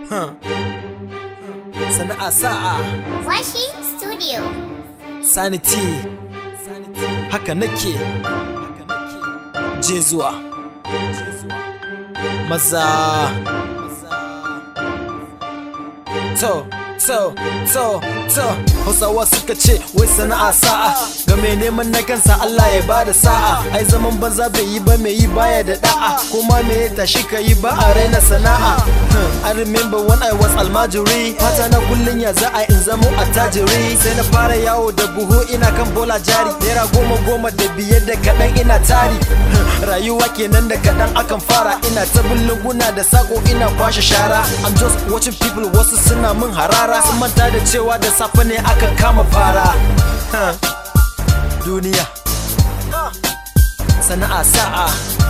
Huh. Sana'a sa'a Washi Studio. sanity haka nake je zuwa maza to to to to hausawa suka ce wai sana'a sa'a ga mai neman na kansa Allah ya bada sa'a ai zaman banza bai yi ba mai yi baya da da'a kuma me ya tashi ka yi ba a raina sana'a Hmm, I remember when I was almajiri fata na kullun ya za a in zamo attajiri sai na fara yawo da buhu ina kan bola jari naira goma goma da biyar da kaɗan ina tari Hmm, rayuwa kenan da kaɗan akan fara ina ta lunguna da sako ina kwashe shara I'm just watching people wasu suna min harara sun manta da cewa da safe ne akan kama fara Huh, duniya sana'a sa'a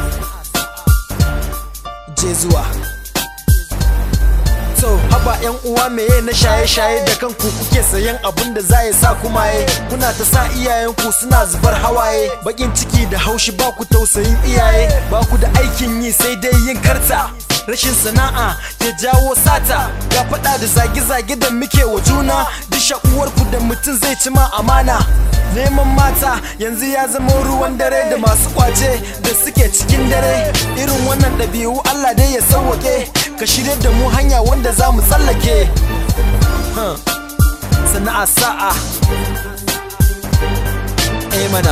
je zuwa So haba yan uwa meye na shaye-shaye da kanku kuke sayan abin da za ya sa kuma ye kuna ta sa iyayenku suna zubar hawaye bakin ciki da haushi ba ku tausayin iyaye ba ku da aikin yi sai dai yin karta rashin sana'a ya jawo sata ga faɗa da zage-zage da muke wa juna duk uwarku da mutum zai ci ma amana neman mata yanzu ya zama ruwan dare da masu kwace da suke cikin dare irin wannan ɗabi'u Allah dai ya sauwake ka shirya da mu hanya wanda za mu tsallake Huh. sana'a sa'a eh mana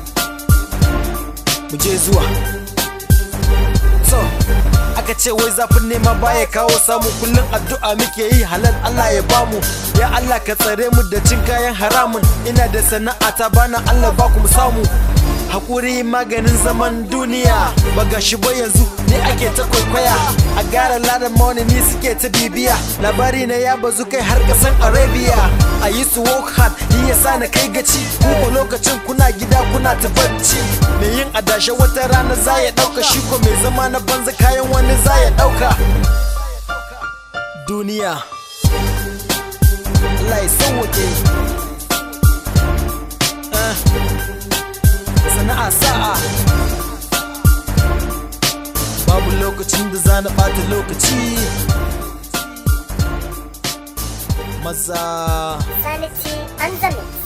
mu je zuwa so aka ce wai zafin nema baya kawo samu kullum addu'a muke yi halal Allah ya bamu ya Allah ka tsare mu da cin kayan haramun ina da sana'a ta bana Allah ba ku mu samu hakuri maganin zaman duniya ba ga shi ba yanzu ne ake ta kwaikwaya a gara ladan maunini suke ta bibiya labari na ya bazu kai har kasan arabia a yi su work hard yi ya sa na kai gaci ko lokacin kuna gida kuna ta bacci mai yin adashe wata rana za ya dauka shi ko mai zama na banza kayan wani za ya dauka duniya Allah ya sauwake Ah. sana'a sa'a babu lokacin da za na ɓata lokaci maza Sanity and the Mix.